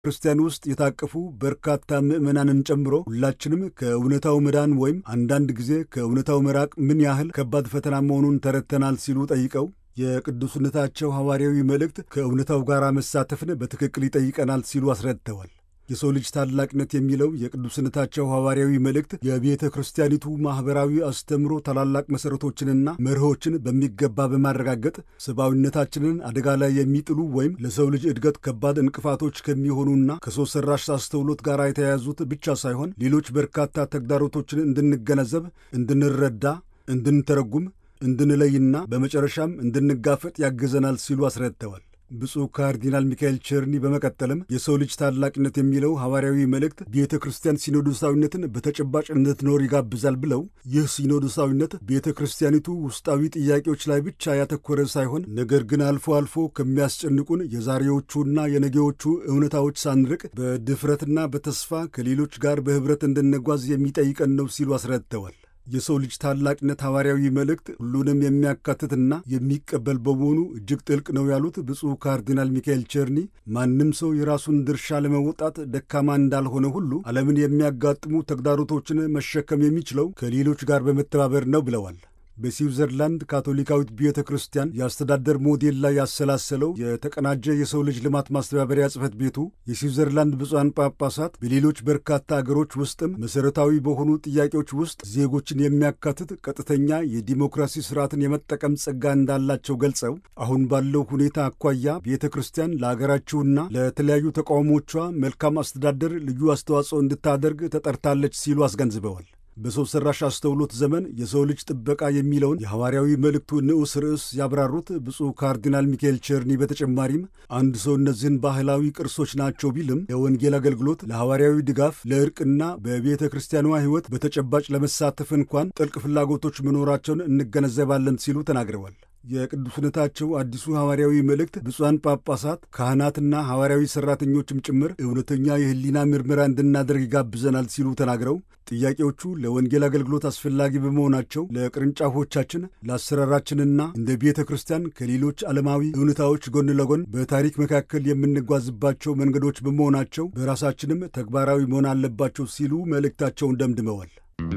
ክርስቲያን ውስጥ የታቀፉ በርካታ ምዕመናንን ጨምሮ ሁላችንም ከእውነታው መዳን ወይም አንዳንድ ጊዜ ከእውነታው መራቅ ምን ያህል ከባድ ፈተና መሆኑን ተረድተናል ሲሉ ጠይቀው የቅዱስነታቸው ሐዋርያዊ መልእክት ከእውነታው ጋር መሳተፍን በትክክል ይጠይቀናል ሲሉ አስረድተዋል። የሰው ልጅ ታላቅነት የሚለው የቅዱስነታቸው ሐዋርያዊ መልእክት የቤተ ክርስቲያኒቱ ማኅበራዊ አስተምሮ ታላላቅ መሠረቶችንና መርሆችን በሚገባ በማረጋገጥ ሰብአዊነታችንን አደጋ ላይ የሚጥሉ ወይም ለሰው ልጅ እድገት ከባድ እንቅፋቶች ከሚሆኑና ከሰው ሠራሽ አስተውሎት ጋር የተያያዙት ብቻ ሳይሆን ሌሎች በርካታ ተግዳሮቶችን እንድንገነዘብ፣ እንድንረዳ፣ እንድንተረጉም፣ እንድንለይና በመጨረሻም እንድንጋፈጥ ያግዘናል ሲሉ አስረድተዋል። ብፁዕ ካርዲናል ሚካኤል ቸርኒ በመቀጠልም የሰው ልጅ ታላቅነት የሚለው ሐዋርያዊ መልእክት ቤተ ክርስቲያን ሲኖዶሳዊነትን በተጨባጭ እንድትኖር ይጋብዛል ብለው ይህ ሲኖዶሳዊነት ቤተ ክርስቲያኒቱ ውስጣዊ ጥያቄዎች ላይ ብቻ ያተኮረ ሳይሆን ነገር ግን አልፎ አልፎ ከሚያስጨንቁን የዛሬዎቹና የነገዎቹ እውነታዎች ሳንርቅ በድፍረትና በተስፋ ከሌሎች ጋር በኅብረት እንድንጓዝ የሚጠይቀን ነው ሲሉ አስረድተዋል። የሰው ልጅ ታላቅነት ሐዋርያዊ መልእክት ሁሉንም የሚያካትትና የሚቀበል በመሆኑ እጅግ ጥልቅ ነው ያሉት ብፁዕ ካርዲናል ሚካኤል ቸርኒ ማንም ሰው የራሱን ድርሻ ለመወጣት ደካማ እንዳልሆነ ሁሉ ዓለምን የሚያጋጥሙ ተግዳሮቶችን መሸከም የሚችለው ከሌሎች ጋር በመተባበር ነው ብለዋል። በስዊዘርላንድ ካቶሊካዊት ቤተ ክርስቲያን የአስተዳደር ሞዴል ላይ ያሰላሰለው የተቀናጀ የሰው ልጅ ልማት ማስተባበሪያ ጽሕፈት ቤቱ የስዊዘርላንድ ብፁዓን ጳጳሳት በሌሎች በርካታ አገሮች ውስጥም መሠረታዊ በሆኑ ጥያቄዎች ውስጥ ዜጎችን የሚያካትት ቀጥተኛ የዲሞክራሲ ስርዓትን የመጠቀም ጸጋ እንዳላቸው ገልጸው አሁን ባለው ሁኔታ አኳያ ቤተ ክርስቲያን ለአገራችሁና ለተለያዩ ተቃውሞቿ መልካም አስተዳደር ልዩ አስተዋጽኦ እንድታደርግ ተጠርታለች ሲሉ አስገንዝበዋል። በሰው ሠራሽ አስተውሎት ዘመን የሰው ልጅ ጥበቃ የሚለውን የሐዋርያዊ መልእክቱ ንዑስ ርዕስ ያብራሩት ብፁዕ ካርዲናል ሚካኤል ቸርኒ በተጨማሪም አንድ ሰው እነዚህን ባህላዊ ቅርሶች ናቸው ቢልም ለወንጌል አገልግሎት፣ ለሐዋርያዊ ድጋፍ፣ ለዕርቅና በቤተ ክርስቲያኗ ሕይወት በተጨባጭ ለመሳተፍ እንኳን ጥልቅ ፍላጎቶች መኖራቸውን እንገነዘባለን ሲሉ ተናግረዋል። የቅዱስነታቸው አዲሱ ሐዋርያዊ መልእክት ብፁዓን ጳጳሳት፣ ካህናትና ሐዋርያዊ ሠራተኞችም ጭምር እውነተኛ የሕሊና ምርመራ እንድናደርግ ይጋብዘናል ሲሉ ተናግረው ጥያቄዎቹ ለወንጌል አገልግሎት አስፈላጊ በመሆናቸው ለቅርንጫፎቻችን፣ ለአሰራራችንና እንደ ቤተ ክርስቲያን ከሌሎች ዓለማዊ እውነታዎች ጎን ለጎን በታሪክ መካከል የምንጓዝባቸው መንገዶች በመሆናቸው በራሳችንም ተግባራዊ መሆን አለባቸው ሲሉ መልእክታቸውን ደምድመዋል።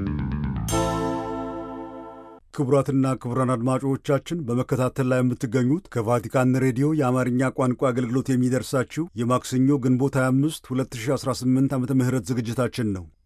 ክቡራትና ክቡራን አድማጮቻችን በመከታተል ላይ የምትገኙት ከቫቲካን ሬዲዮ የአማርኛ ቋንቋ አገልግሎት የሚደርሳችሁ የማክሰኞ ግንቦት 25 2018 ዓ ም ዝግጅታችን ነው።